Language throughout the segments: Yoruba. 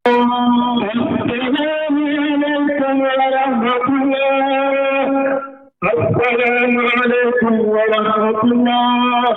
السلام عليكم ورحمة الله السلام عليكم ورحمة الله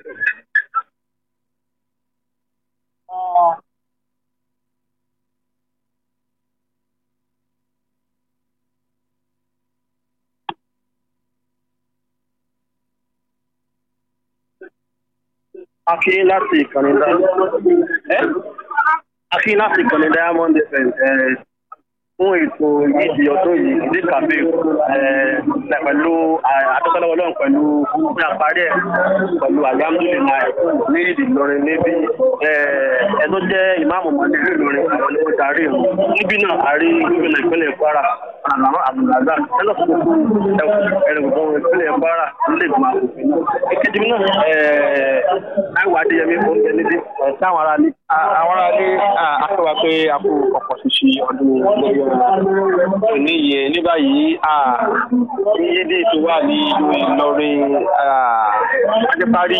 Akí láti ìkànnì Diamond. Akí láti ìkànnì Diamond FM fún ètò ìdí ọdún yìí ìdí kàbí pẹ̀lú àtọ́kọ́lọ́wọ́ lọ́rùn pẹ̀lú ní àparí ẹ̀ pẹ̀lú alhamdulilayi ní ìdí Ìlọrin níbi ẹ tó jẹ́ ìmáàmù mọ́lẹ́ ìlú Ìlọrin àwọn ni wọ́n darí ìlú. Níbí náà a rí gómìnà ìpínlẹ̀ Kwara àmọ́ àbùdàgbà ẹlọ́ fún gbogbo ẹ̀rọ gbogbo ìpínlẹ̀ Kwara nílé ìgbìmọ̀ àkókò. Ìkejì mi náà Táíwò Adéyẹmí oúnjẹ níbí táwọn ará ní. àwọn aráalé akọwà pé a kú ọ̀pọ̀ ṣíṣe ọdún lórí ọ̀rọ̀ ní iye ní báyìí yíyédè tó wà ní ìlú Ìlọrin ajẹ́parí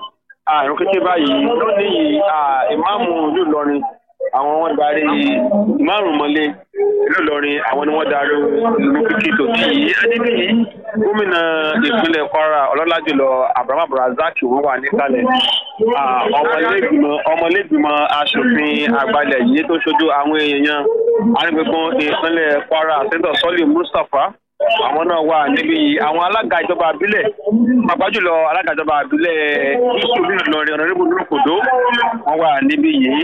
àrùn kété báyìí lónìí ìmáàmù ìlú Ìlọrin àwọn wọn darí márùn mọ́lé ìlú Ìlọrin àwọn ni wọ́n darí ìlú kíkí tó ti yìí adébíyí gómìnà ìpínlẹ̀ Kwara ọlọ́lá jùlọ Abraham Abdulrasaq wọ́n wà níkàlẹ̀ ọmọlẹ́gbìmọ̀ ọmọlẹ́gbìmọ̀ aṣòfin àgbàlẹ̀ yìí tó ṣojú àwọn èèyàn arígbẹ̀gbọ̀n ìpínlẹ̀ Kwara sẹ́ńtọ̀ sọ́lì Mustapha àwọn náà wà níbi àwọn alága ìjọba àbílẹ̀ pàápàá jùlọ alága ìjọba àbílẹ̀ yusuf Ìlọrin ọ̀nàdébù nírúkòdó wọ́n wà níbí yìí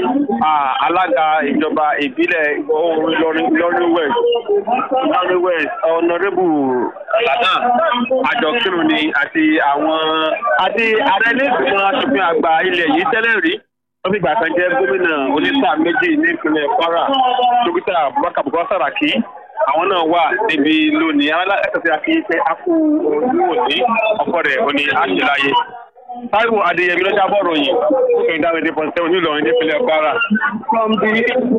alága ìjọba ìbílẹ̀ Ìlọrin Ìlọrin west Ìlọrin west ọ̀nàdébù ládà àjọkírun ni àti àwọn àti ààrẹ lẹ́gbẹ̀mọ aṣòfin àgbà ilẹ̀ yìí tẹ́lẹ̀ rí wọ́n fi ìgbà kan jẹ́ gómìnà onísà méjì ní ìpínlẹ̀ Kwara dókítà Abubakar Bukola Saraki àwọn náà wà níbi lónìí alákàtà tí a fi ṣe akú ojú òní ọkọ rẹ̀ òní àṣìláyé Táíwò Adéyẹmí ló jábọ̀ ròyìn fún ìdáwọ̀ èdè pọ̀nsẹ́ onílọrin nípínlẹ̀ Kwara. From the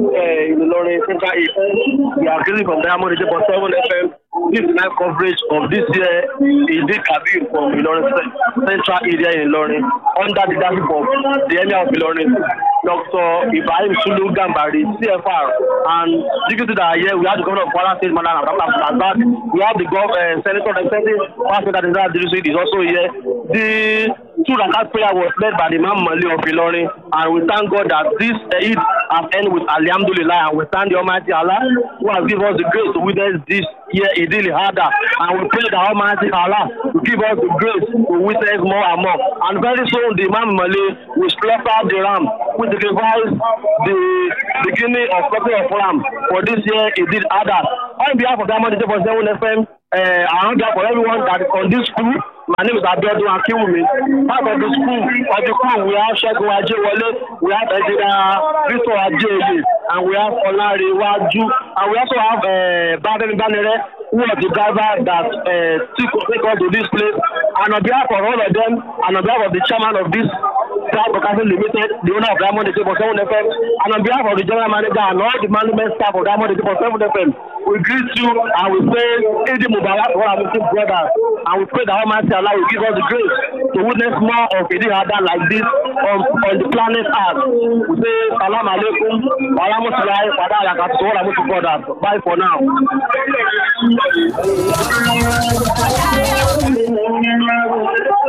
Ìlọrin Central East, we are getting from Diamond eighty point seven FM. This is live coverage of this year Idi Kabir from Ilorin Central area in Ilorin under the leadership of the Emir of Ilorin, Dr. Ibrahim Sulu Gambari, CFR, and dignitaries that are here. We have the governor of Kwara State, Madam Abdullah Abdullah. We have the gov uh, senator representing Pastor that is that is also here. The two rakat prayer was led by the Imam Mali of Ilorin, and we thank God that this Eid has ended with Alhamdulillah, and we thank the Almighty Allah who has given us the grace to witness this year Idil Hada, and we pray that Almighty Allah will give us the grace to witness more and more. And very soon, the Imam Mali will slaughter the ram, which signifies the beginning of slaughtering of ram for this year Idil Hada. On behalf of Diamond 7 FM, uh, I want for everyone that is on this school. My name is Abiodun Akinwumi. Part of the school, of the crew, we have Segun Ajewole, we have Engineer Victor Ajeoye, and we have Olare Waju, and we also have uh, Baden Banere, who are the driver that uh, took take us to this place. And on behalf of all of them, and on behalf of the chairman of this Cloud Broadcasting Limited, the owner of Diamond 7 FM, and on behalf of the general manager and all the management staff of Diamond 7 FM, we greet you and we say, Eid Mubarak for our Muslim brothers, and we pray that Almighty Allah will give us the grace to witness more of Eid Hada like this on, on the planet Earth. We say, Salam alaikum, wa rahmatullahi wa barakatuh, wa rahmatullahi brothers. Bye for now. Thank you.